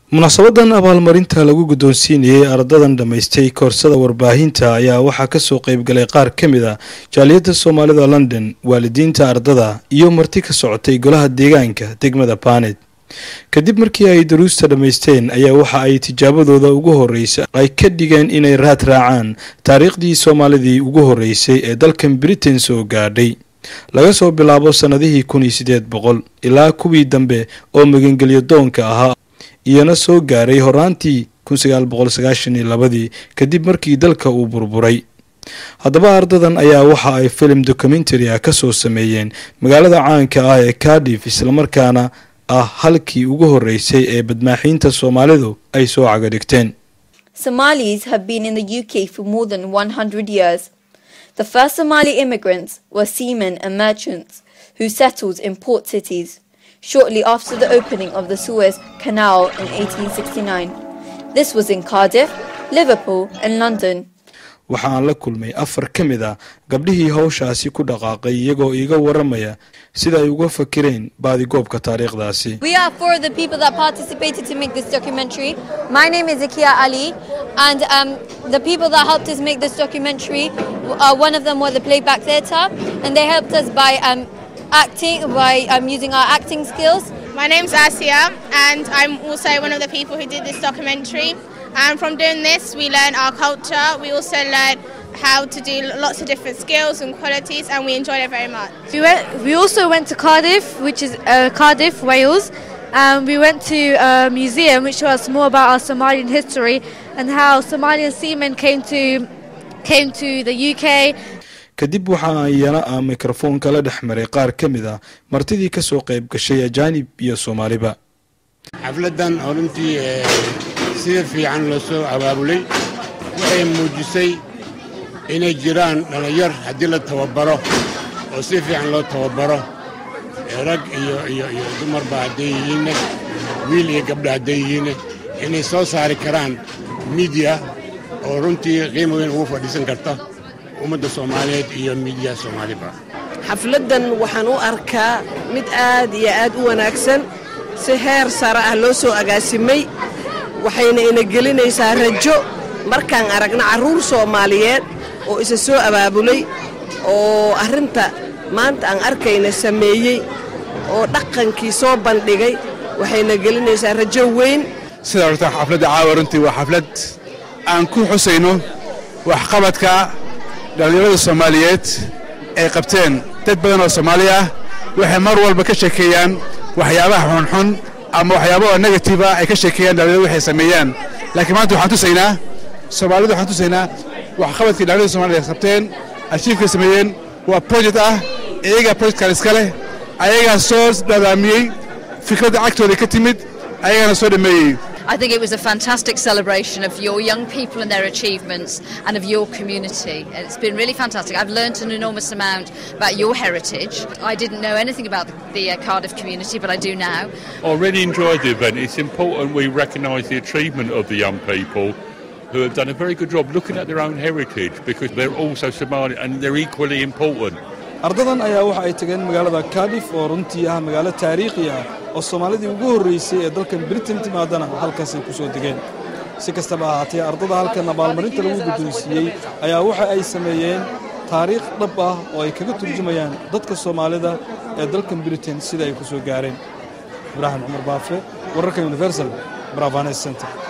munaasabadan abaalmarinta lagu guddoonsiinayey ardadan dhammaystay koorsada warbaahinta ayaa waxaa kasoo qeybgalay qaar ka mid a jaaliyadda soomaalida london waalidiinta ardada iyo marti ka socotay golaha deegaanka degmada banet kadib markii ay daruusta dhammaysteen ayaa waxa ay tijaabadooda ugu horreysa ay ka dhigeen inay raad raacaan taariikhdii soomaalidii ugu horreysay ee dalkan britain soo gaadhay laga soo bilaabo sannadihii kun iyo siddeed boqol ilaa kuwii dambe oo magangelyo doonka ahaa iyana soo gaaray horaantii kun sagaal boqol sagaashan iyo labadii kadib markii dalka uu burburay haddaba ardadan ayaa waxa ay filim documentary ah kasoo sameeyeen magaalada caanka ah ee cardiff islamarkaana ah halkii ugu horreysay ee badmaaxiinta soomaalidu ay soo cagadhigteen Somalis have been in the UK for more than 100 years. The first Somali immigrants were seamen and merchants who settled in port cities shortly after the opening of the Suez Canal in 1869. This was in Cardiff, Liverpool, and London. waxaan la kulmay afar ka mid a gabdhihii hawshaasi ku dhaqaaqay iyagoo iiga waramaya sida ay uga fakireen baadigoobka taariikhdaasi We are four of the people that participated to make this documentary. My name is Zakia Ali, and um, the people that helped us make this documentary, uh, one of them was the Playback Theatre, and they helped us by um, acting, by um, using our acting skills. My name's Asia, and I'm also one of the people who did this documentary. And from doing this, we learn our culture. We also learn how to do lots of different skills and qualities, and we enjoyed it very much. We went. We also went to Cardiff, which is uh, Cardiff, Wales. Um, we went to a museum which showed us more about our Somalian history and how Somalian seamen came to came to the UK. kadib waxaa iyana ah mikrofoonka la dhex maray qaar ka mid a martidii kasoo qayb gashay ajaanib iyo soomaaliba xafladdan oo runtii sida fiican loo soo abaabulay waxay muujisay inay jiraan dhallinyar haddii la tababaro oo si fiican loo tababaro rag iyo iyo iyo dumarba hadday yihiinne wiil iyo gabdha hadday yihiinne inay soo saari karaan miidiya oo runtii qiimo weyn ugu fadhiisan karta ummadda soomaaliyeed iyo miidiya soomaaliba xafladdan waxaan u arkaa mid aad iyo aad u wanaagsan si heer sare ah loo soo agaasimay waxayna ina gelinaysaa rajo markaan aragna carruur soomaaliyeed oo isa soo abaabulay oo arrinta maanta aan arkayna sameeyey oo dhaqankii soo bandhigay waxayna gelinaysaa rajo weyn sidaa horta xafladda caawa runtii waa xaflad aan ku xusayno waxqabadka dhallinyarada soomaaliyeed ay qabteen dad badan oo soomaali ah waxay mar walba ka sheekeeyaan waxyaabaha xunxun ama waxyaabaha negatiiva ay ka sheekeeyaan dhallinyarada waxay sameeyaan laakiin maanta waxaan tusaynaa soomaalida waxaan tusaynaa waxqabadkii dhallinyarada soomaaliyed ay qabteen ashiifkay sameeyeen waa project ah iyagaa projectkan iska leh ayagaa soo dhadaamiyey fikradda cagtooda ka timid ayagaana soo dhameeyey I think it was a fantastic celebration of your young people and their achievements and of your community. It's been really fantastic. I've learnt an enormous amount about your heritage. I didn't know anything about the, the uh, Cardiff community, but I do now. I really enjoyed the event. It's important we recognise the achievement of the young people who have done a very good job looking at their own heritage because they're also Somali and they're equally important. ardadan ayaa waxa ay tageen magaalada cardiff oo runtii ah magaalo taariikhi ah oo soomaalidii ugu horreysay ee dalkan britain timaadana halkaasay ku soo degeen si kastaba ahaatee ardada halkan abaalmarinta lagu guddoonsiiyey ayaa waxa ay sameeyeen taariikh dhab ah oo ay kaga turjumayaan dadka soomaalida ee dalkan britain sida ay ku soo gaareen ibraahim cumar baafe wararka universal bravanes center